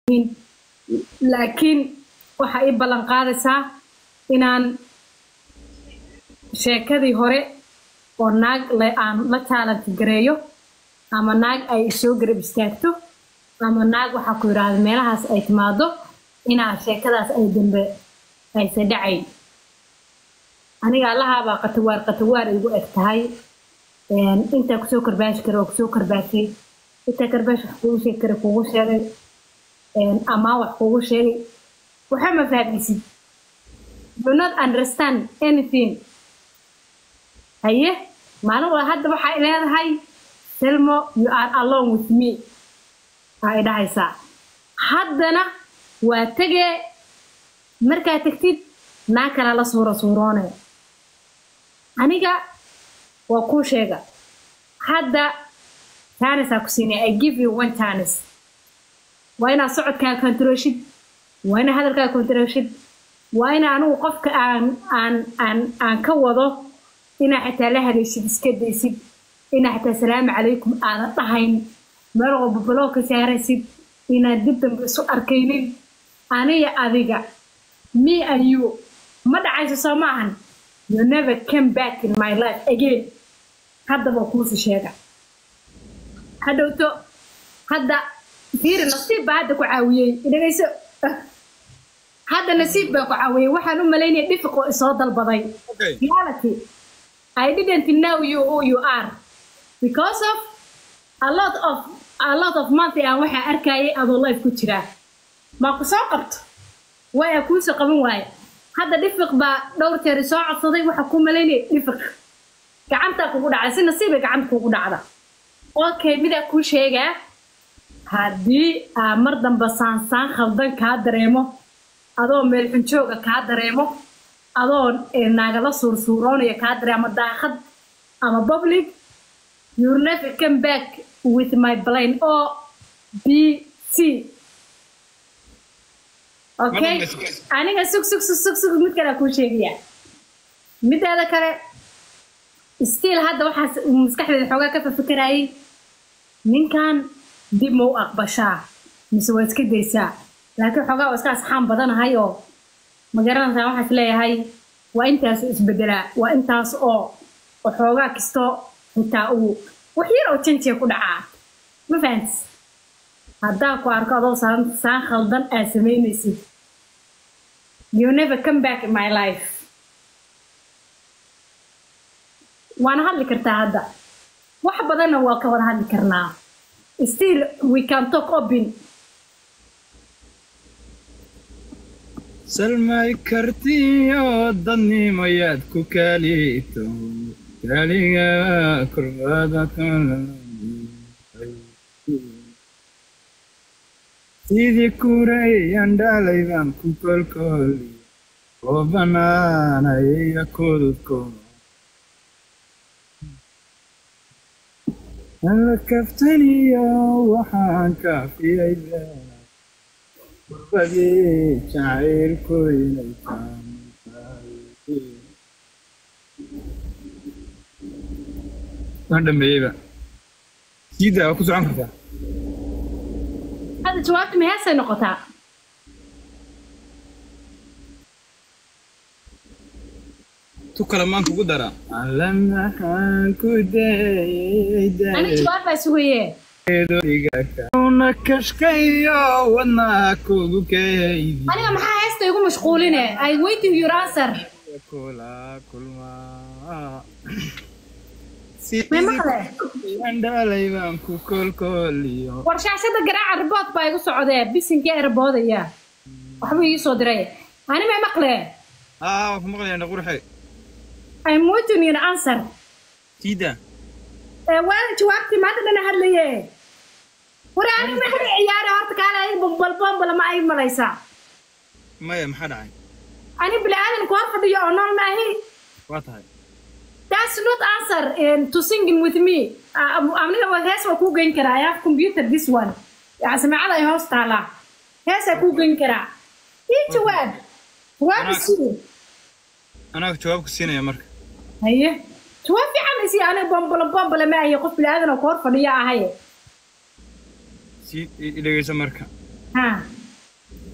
yihiin laakiin waxa ii ballan qaadaysaa inaan sheekadii hore oo naag le- aan la taalanti gareeyo ama naag ay soo garab istaagto ama naag waxaa ku yidhaahda meelahaas ay timaado inaa sheekadaas ay dambe aysa dhacayn aniga allahaabaa qatawaar qatawaar igu eg tahay Een, intaa kusoo karbaashi kara oo kusoo karbaashay intaa karbaash wax kugu sheegi kara kugu sheegay Een, amaa wax kugu sheegay waxa ma fahmaysid do not understand anything haye maalin wala hadda waxay leedahay selmo you are alone with me ay dhahaysaa haddana waa tegee markaa tegtid naa kala la suura suuroonay aniga waa kuu sheega hadda taanisaa ku siinay i give you one tanis waa inaad socodkaa kontaroshid waa inaad hadalkaa kontaroshid waa ina anigu qofka aan aan aan aan ka wado inaa xitaa la hadaysid iska daysid inaa xitaa salaamu calaykum aadan dhahayn meel walba baloo ka saaraysid inaad dib dambe isu arkaynin aniga adiga me and you ma dhacayso soo ma ahan you never came back in my life again haddaba kuusi sheega hadhowto hadda fiiri nasiib baa hadda ku caawiyey dhegayso hadda nasiib baa ku caawiyey waxaan u malaynaya dhifiq oo isoo dalbaday Okay. reality I didn't know you who you are because of a lot of a lot of month aan waxaa arkayay adoo life ku jiraa ma ku soo qabto waa kuusoo qaban waaye hadda dhifiq baa dhowr jeer soo codsaday waxa ku malaynaya dhifiq gacantaa kugu dhacday si nasiibay gacanta kugu dhacda okay midaa kuu sheegaa haddii aa mar dambe saansaan khaldan kaa dareemo adoo meel xunjooga kaa dareemo adoo eh, naagala suursuuroonaya kaa dareemo daaqad ama public you never come back with my plane o b c okay Ma dhammayso. aniga sug sug sug sug sug mid kale kuu sheegaya mideeda kale stiil hadda waxaas maskaxdeeda xoogaa ka fafakarayay ninkan dib ma u aqbashaa mise waa iska daysaa laakiin xoogaa waa iska asxaan badanahay oo ma garanaysaa waxaas leeyahay waa intaas oo isbedelaa waa intaas oo oo xoogaa kastoo xitaa uu wax yar oo janjiya ku dhacaa ma fahantis haddaa ku arko adoo saan saan khaldan aad samaynaysid you never come back in my life waana hadli kartaa hadda wax badanna waa ka wada hadli karnaa still we can talk open salmay kartiyo dadnimayaad ku kaalito kaaliga kurbada kala sidii kurayaan dhalay baan ku kolkoli oo banaanaya kududkooda alla kaftaniyo waxaan kaafiyay kurbadii jacaylkoynay waan dhameeyeyba siida waa ku socon kartaa hadda jawaabta ma heesay noqotaa tu kale maanta ugu dara alla maxaan ku dayay aniga jawaab baa sugaye una kashkayo wadnaha kugu kaydi aniga maxaa heesta igu mashquuline i waiting your answer kula kulmaa may maqle sidii dhalay baan ku kolkoliyo war shaashada garaaca ribood baa igu socdee bisinkii erboodaya waxbuu ii soo diray ani may maqle aa waan ku maqlayaa qurxe i'm waiting your answer siida ee waa jawaabtii maanta dhana hadlaye war ani ma hada ciyaare horta kaale ay bombal bombal ma ay malaysaa maya maxaa dhacay ani bini-aadanku hor fadhiyo oo nool maahi waa tahay That's not answer um, to singing with me. Uh, aniga waa hees waa kuu geyn karaa. I have computer this one. Yaa samacada ay hoos taalaa. Heesaa kuu geyn karaa. Ii jawaab. Jawaab Anaa- isii. anaa jawaabku siinaya marka Haye. Jawaab fiican isii aniga bombolo bombolo ma ahi qof bini-aadan oo ku hor fadhiya ahaye. sii i- i dhegeyso marka Ha.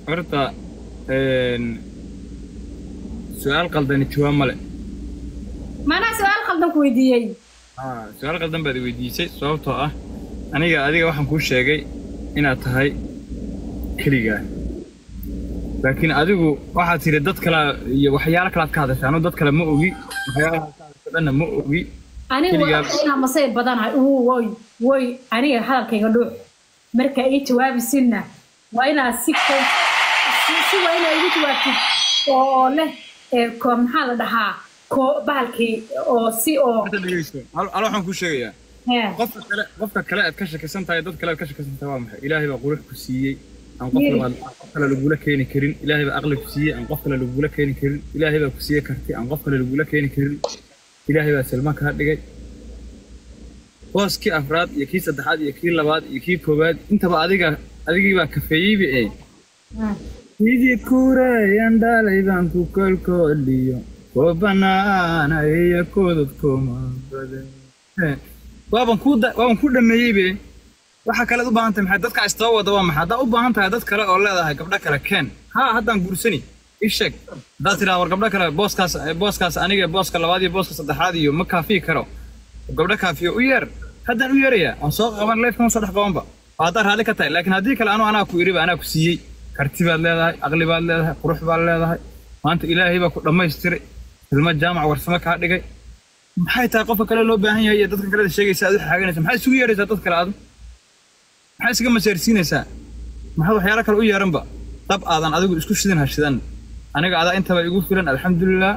horta een, su-aal qaldani jawaab male maanaa su-aal khaldan ku weydiiyey Ah, su-aal qaldan baad i weydiisay sababtoo ah aniga adiga waxaan kuu sheegay inaad tahay keligaa laakiin adigu waxaad tiri dad kale iyo waxyaalo kalaad ka hadashay anu dad kale ma ogi waxyaalaha ka hadashay dhanna ma ogi anigu Keligaa- waa inaa masay badanahay uu woy woy aniga hadalkayga dhuux marka ii jawaabisinna waa inaa si ko- si si waa inaa igu jawaabtid oo oo leh ee ko maxaa la dhahaa ko bahalkii oo si oo Hadda dhegeyso hal hal waxaan kuu sheegayaa hee qofka kale qofka kale aad ka shakisan tahay dad kale aad ka shakisan tahay waa maxay ilaahay baa qurux ku siiyey aan qof Yiri. labaad aan qof kale lagula keeni karin ilaahay baa aqli ku siiyey aan qof kale lagula keeni karin ilaahay baa ku siiyey karti aan qof kale lagula keeni karin ilaahay baa silma kaa dhigay booskii afraad iyo kii saddexaad iyo kii labaad iyo kii koowaad intaba adiga adigii baa kafeeyeyba ee Hmm. sidii kureyan dhalay baan ku kolkooliyo koo banaana iyo koodad kooma badan Eh, waaban ku waaban ku dhameeyey be waxa kalead u baahan tahay maxay dadka istaba wada waa maxay haddaa u baahan tahay dad kale oo leedahay gabdho kale keen haa haddaan guursani ii sheeg haddaad tidhaha war gabdho kale booskaas booskaas aniga booska labaad iyo booska saddexaad iyo ma kaafiyi karo gabdho kaafiyo u yeer haddaan u yeerayaa waan soo qaban leefkan soo dhex qabanba oo haddaad raalli ka tahay laakiin haddii kale anu anaa ku iriba anaa ku siiyey karti baad leedahay aqli baad leedahay qurux baad leedahay maanta ilaahay baa ku dhammaystiray ilmo jaamac warsamo kaa dhigay maxay tahay qofka kale loo baahan yahay iyo dadka kale sheegaysa aad u xaaganaysa maxay isugu yeeraysaa dad kale aadu maxay isaga maseersiinaysaa maxaa waxyaalo kale u yeeranba dab aadan adigu isku shidan ha shidan aniga adaa intaba igu filan alxamdulilah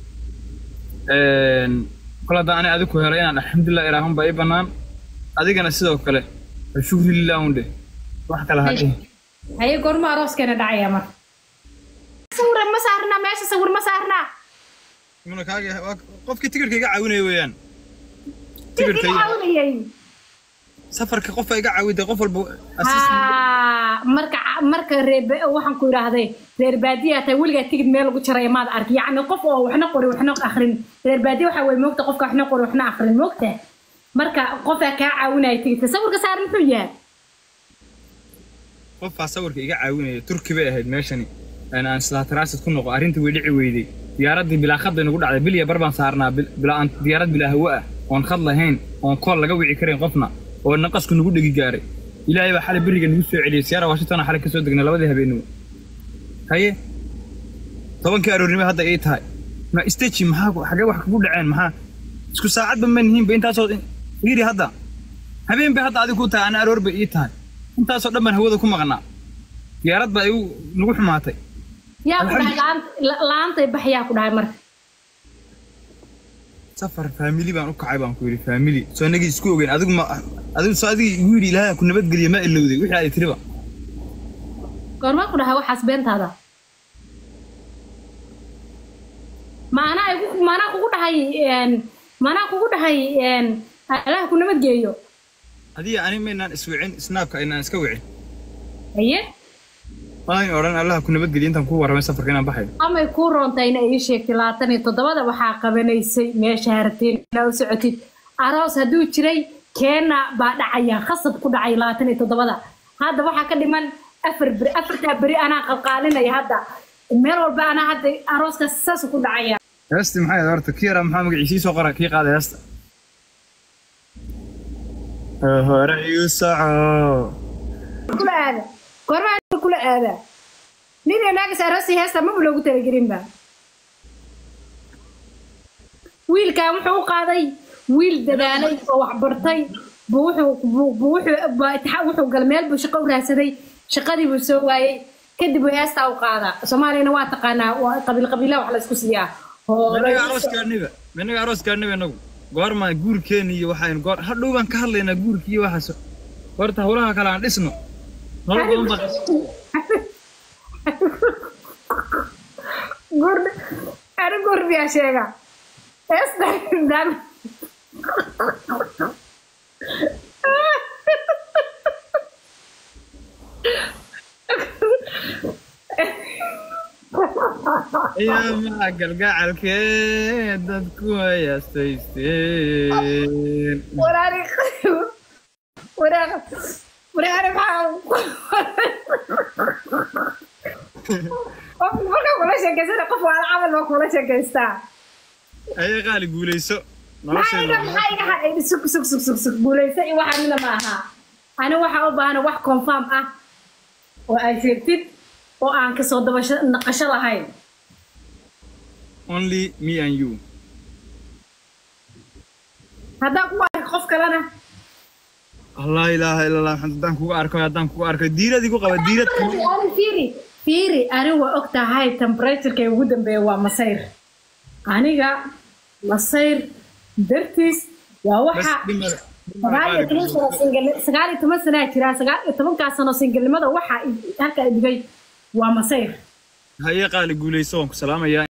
kol haddaan ani adigu helay inaan alxamdulilah ilaahun baa ii bannaan adigana sidoo kale shukri lilah un dheh wax kale ha dhihin haye goorma arooskeena dhacaya marka sawir ma saarnaa meesha sawir ma saarnaa Muna kaaga waa qofkii tigirka iga caawinaya weeyaan tigirka tigirka caawinayay safarka qofka iga caawida qof walba assist- haa marka marka reer waxaan ku idhaahday reer baadiya tahay weligaa tigid meel lagu jaraya maad arki yacni qof oo waxna qori waxna akrin reer baadiya waxaa weye moogta qofka waxna qori waxna akrin moogta marka qofaa kaa caawinaya tigidka sawirka saar muxuu yahay qofaa sawirka iga caawinaya turki bay ahayd meeshani aan aan islaa taraasid ku noqo arrintii way dhici weyday diyaaraddii bilaa khad bay nagu dhacday bilya bar baan saarnaa bil- bilaa aan diyaarad bilaa hawo ah oon khad lahayn oon kool laga wici karin qofna oo naqasku nagu dhegi gaaray ilaahay baa xalay beriga nagu soo celiyey siyaara washington xalay kasoo degnay labadii habeenimo haye tobankii aroornimo hadda ii tahay ma isteji maxaa ku- xagee wax kugu dhaceen maxaa isku saacadba ma nihiinba intaasoo fiiri hadda habeen bay hadda adigu ku tahay ana aroor bay ii tahay intaasoo dhan baan hawada ku maqnaa diyaarad baa igu nagu xumaatay yaa ku dhahay laan- la- laantay bax yaa ku dhahay marka safar faamili baan u kacay baan ku yidhi faamili soo inagii isku ogeyn adigu ma adigu soo adigii igu yidhi ilaahay ku nabadgeliya ma ilowday wixii aad tiriba goormaa ku dhahay waxaas beentaada maanaa igu maanaa kugu dhahay een, maanaa kugu dhahay een, allaha ku nabadgeeyo adiga ani maynaan iswicin snaabka aynaan iska wicin haye maayn odhan allaha ku nabadgeliya intaan kuu warramay safarka inaan baxayo amay kuu roontayna ii sheegtay labaatan iyo toddobada waxaa qabanaysay meesha harteen inaa u socotid aroos hadduu jiray keena baa dhacaya khasab ku dhacay labaatan iyo toddobada hadda waxaa ka dhiman afar beri afartaa beri anaa qalqaalinaya hadda meel walba anaa hadda arooskaas saas ku dhacaya heestii maxay ahayd horta kii yaraa maxaa magaciisii soo qora kii qaaday heesta hore iu soco kula aada goormaa kula aada nin iyo naagas aroosi heesta maba loogu talagelinba wiilkan wuxuu u qaaday wiil dadaalay oo wax bartay buu wuxuu buu buu wuxuu baa itixaa- wuxuu galay meel buu shaqo u raadsaday shaqadii buu soo waayey kadib buu heestaa u qaadaa soomaaliyana waa taqaanaa waa qabiil qabiilaha wax la isku siiyaa menaga aroos gaadhniba menaga aroos gaadhniba inagu goormaan guurkeeni iyo waxaynu goor hadhow baan ka hadlaynaa guurki iyo waxaas horta howlaha kale aan dhisno nolol badan baa gurd ani gurdiyaa sheega heesta dan ayaamaha galgacalkee dadku ay astaysteen waraari waraari waraari maxaa qof markaa kula sheekaysana qof waa camal baa kula sheekaystaa ayay qaali guulayso maxaa iga nolosheena maxaa iga hadhay sug sug sug sug sug guulaysa iyo waxa mida ma aha ani waxaa u baahana wax confirm ah oo ay sheegtid oo aan kasoo dabasho naqasho lahayn only me and you haddaan ku arko qof kalena allah ilaaha illa allah maxamed haddaan kugu arko haddaan kugu arko diirad igu qaba diirad ani fiiri fiiri ani waa og tahay temperatureka ugu dambeeya waa masayr aniga masayr dartiis waa bas waxa dhimada sagaal iyo toban sano single sagaal iyo toban sanaa jiraa sagaal iyo tobankaa sano singelnimada waxa i- halka i dhigay waa masayr haye qaali guulayso waan ku salaamayaa